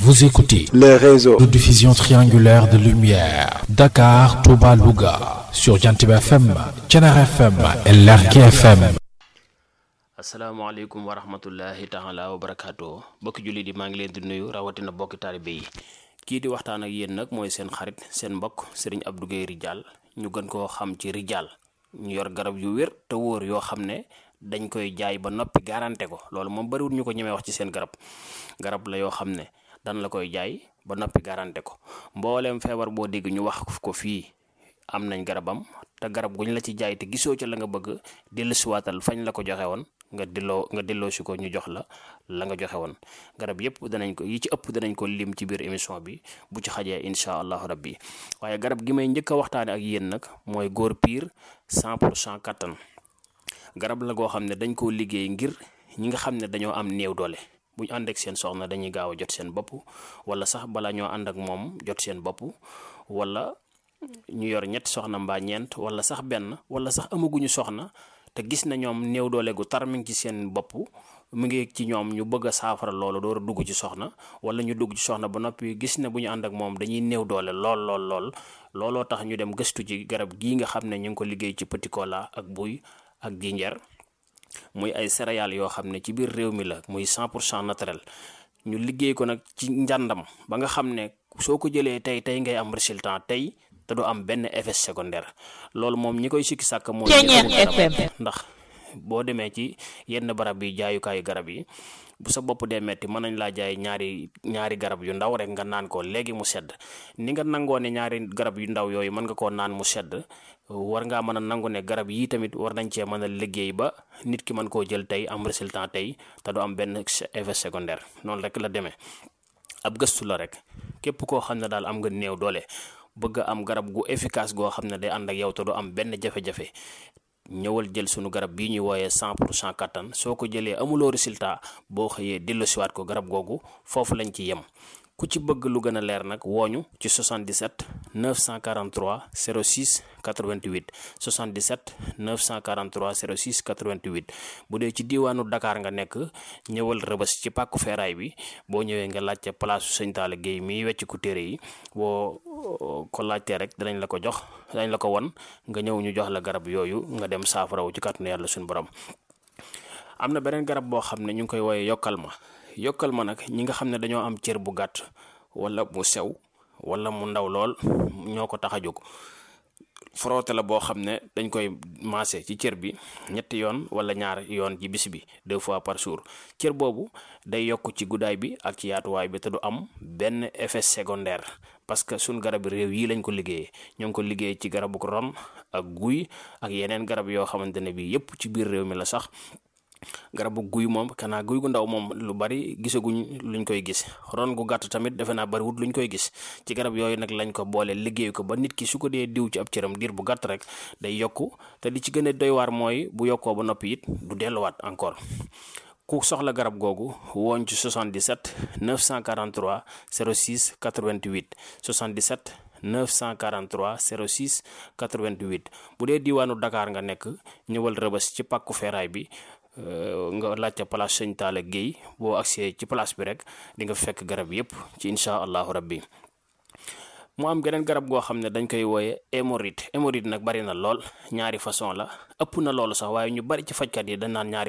Vous écoutez le réseau de diffusion triangulaire de lumière Dakar, Touba, Louga sur Jantib FM, Thiénaba FM et Lergui FM. asalaamaaleykum wa rahmatullahi taala wa barakaatu bokki jullit yi maa ngi leen di nuyu rawatina bokki taalibe yi kii di waxtaan ak yéen nag mooy seen xarit seen mbokk Serigne Abdou Guèye Ridial ñu gën koo xam ci Ridial ñu yor garab yu wér te wóor yoo xam ne dañ koy jaay ba noppi garanté ko loolu moom bariwul ñu ko ñemee wax ci seen garab garab la yoo xam ne dan la koy jaay ba noppi garanté ko mbooleem feebar boo dégg ñu wax ko fii am nañ garabam te garab guñ la ci jaay te gisoo ca la nga bëgg dellusiwaatal fañ la ko joxe woon nga delloo nga delloo si ko ñu jox la la nga joxe woon garab yëpp danañ ko yi ci ëpp danañ ko lim ci biir émission bi bu ci xajee incha allahu rabbi waaye garab gi may njëkk a waxtaane ak yéen nag mooy góor piir 100 pour cent kattan garab la goo xam ne dañ koo liggéey ngir ñi nga xam ne dañoo am néew doole bu ñu ànd ak seen soxna dañuy gaaw a jot seen bopp wala sax bala ñoo ànd ak moom jot seen bopp wala ñu yor ñetti soxna mbaa ñeent wala sax benn wala sax amaguñu soxna te gis na ñoom néew doole gu tar mi ngi ci seen bopp mu ngi ci ñoom ñu bëgg a saafara loolu door a dugg ci soxna wala ñu dugg ci soxna ba noppi gis ne bu ñu ànd ak moom dañuy néew doole lool lool lool looloo tax ñu dem gëstu ci garab gii nga xam ne ñu ngi ko liggéey ci petit cola ak buy ak jinjeer muy ay céréales yoo xam ne ci biir réew mi la muy 100 pour cent naturel ñu liggéey ko nag ci njàndam ba nga xam ne soo ko jëlee tey tey ngay am résultat tey te du am benn effet secondaire loolu moom ñi koy sikki sàkk mooy ndax boo demee ci yenn barab yi jaayukaayu garab yi bu sa bopp dee metti mën nañ laa jaay ñaari ñaari garab yu ndaw rek nga naan ko léegi mu sedd ni nga nangoo ne ñaari garab yu ndaw yooyu mën nga koo naan mu sedd war ngaa mën a nangu ne garab yii tamit war nañ cee mën a liggéey ba nit ki mën koo jël tey am résultat tey te du am benn effet secondaire noonu rek la demee ab gëstu la rek képp koo xam ne daal am nga néew doole bëgg am garab gu efficace goo xam ne day ànd ak yow te du am benn jafe-jafe ñëwal jël sunu garab bii ñuy wooyee 100 pour cent kattan soo ko jëlee amuloo résultat boo xëyee delloosiwaat ko garab googu foofu lañ ci yem ku ci bëgg lu gën a leer nag wooñu ci 77 943 06 88 77 943 06 88 bu dee ci diiwaanu Dakar nga nekk ñëwal rëbës ci pàkku feeraay bi boo ñëwee nga laajte place Sëñ Talla Guèye miy wecc ku téere yi boo ko laajtee rek danañ la ko jox danañ la ko won nga ñëw ñu jox la garab yooyu nga dem saafarawu ci kàttanu yàlla suñu borom am na beneen garab boo xam ne ñu ngi koy wooyee yokkal ma yokkal ma nag ñi nga xam ne dañoo am cër bu gàtt wala mu sew wala mu ndaw lool ñoo ko tax a jóg frotté la boo xam ne dañ koy maase ci cër bi ñetti yoon wala ñaar yoon ci bis bi deux fois par jour cër boobu day yokk ci guddaay bi ak ci yaatuwaay bi te du am benn effet secondaire parce que suñ garab réew yi lañ ko liggéeyee ñoo ngi ko liggéey ci garabu ron ak guy ak yeneen garab yoo xamante ne bii yépp ci biir réew mi la sax garabu guy moom kanaa guy gu ndaw moom lu bari gisaguñ luñ koy gis ron gu gàtt tamit defe naa bariwut luñ koy gis ci garab yooyu nag lañ ko boole liggéey ko ba nit ki su ko dee diw ci ab cëram diir bu gàtt rek day yokku te li ci gën a doy waar mooy bu yokkoo ba noppi it du delluwaat encore ku soxla garab googu wooñ ci 77 943 06 88 77 943 06 88 bu dee diiwaanu Dakar nga nekk ñëwal rëbës ci pàkku feeraay bi nga laajte place Sëñ Talla Guèye boo agsee ci place bi rek di nga fekk garab yépp ci incha allahu rabbi mu am geneen garab goo xam ne dañ koy wooye hémorroïde hémorroïde nag bari na lool ñaari façon la ëpp na loolu sax waaye ñu bari ci fajkat yi dañ naan ñaari